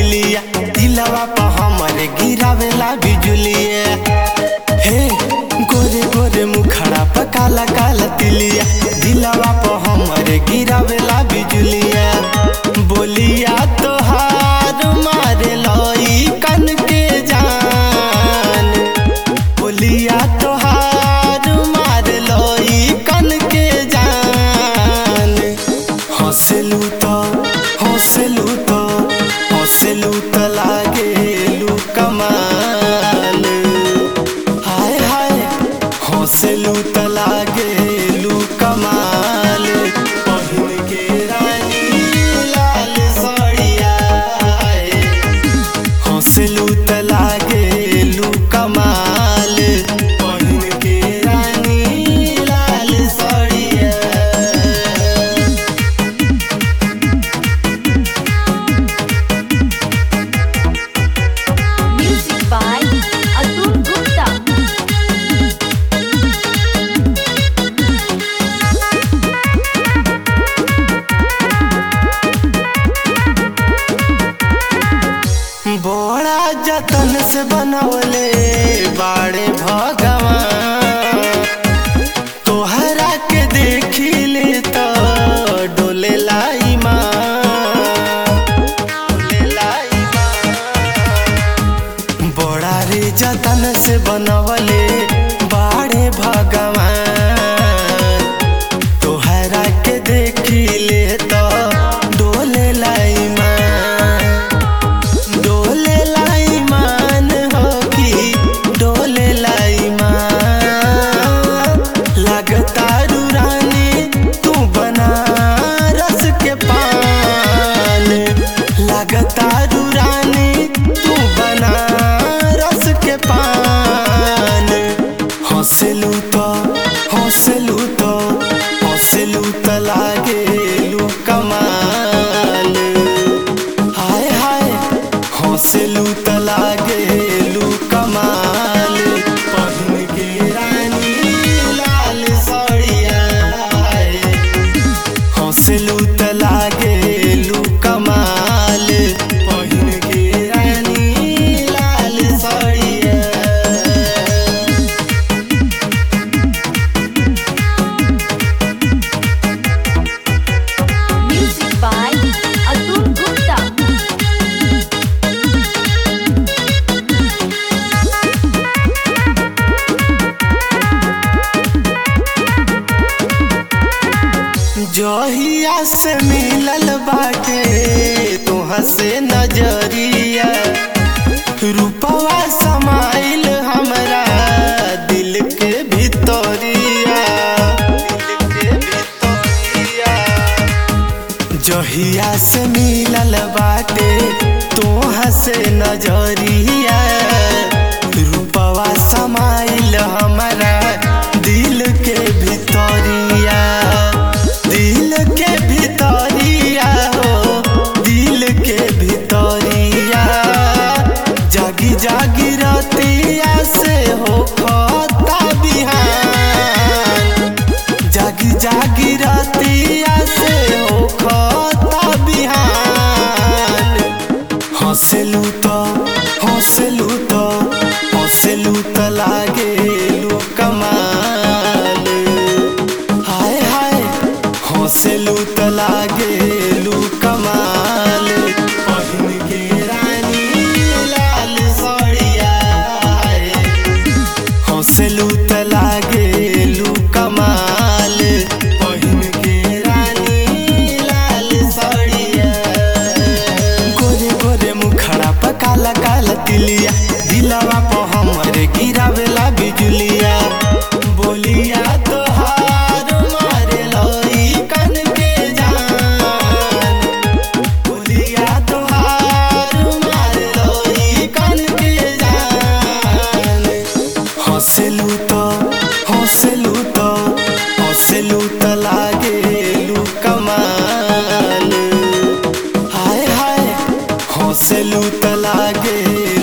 तिलिया दिलवा पर हमरे गिरावेला बिजुलिया हे गोरे गोरे मुखड़ा पर काला काला तिलिया दिलवा पर हमरे गिरावेला बिजुलिया बोलिया तोहार मारे लई कन के जान बोलिया तोहार मार लई कन के जान हंसलू तो हंसलू तो हंसलू तो लागेलू कमाल हाय हाय हंसलू तो लागेलू कमाल पहिन के रानी लाल साड़िया हंसलू त लागेलू कमाल पहिन के रानी लाल साड़िया Music by Atul Gupta. बड़ा जतन से बनवले बाड़े भगवान तोहरा के देखी ले तो डोले लाई माँ डोले लाई माँ बड़ा रे जतन से बनवले बाड़े भगवान तोहरा के देखी ले तो डोले लाई माँ डोले लाई मान हो कि डोले लाई मान लगता रानी तू बना रस के पान लगता रानी तू बना रस के पान हंसलू तो हंसलू तो हंसलू तो लागेलू कमाल हाय हाय हंसलू त लागेलू कमाल पहिन के रानी लाल साड़िया हंसलू त लागेलू कमाल पहिन के रानी लाल साड़िया Music by Atul Gupta. जहिया से मिलल बाटे तुहाँ से नजरिया रूपवा समाइल हमरा दिल के भितरिया दिल के भितरिया जहिया से मिलल बाटे तोहाँ से नजरिया रूपवा समाइल हमारा दिल के भितरिया दिल के भितरिया हो दिल के भितरिया जागी जागी रतिया से हो खता बिहान जागी जागी रतिया से हो खता बिहान हंसलू तो हंसलू तो हंसलू तो लागेलू कमाल हाय हाय हंसलू तो लागेलू कमाल पहिन के रानी लाल साड़िया हंसलू त लागेलू कमाल पहिन के रानी लाल साड़िया गोरे गोरे मुखड़ा पर काला काला तिलिया दिलवा पर हमरे गिरावेला बिजुलिया बोलिया तोहार मारे लई कन के जान बोलिया तोहार मारे लई कन के जान हंसलू तो हंसलू तो हंसलू तो लागेलू कमाल हाय हाय हंसलू त लागे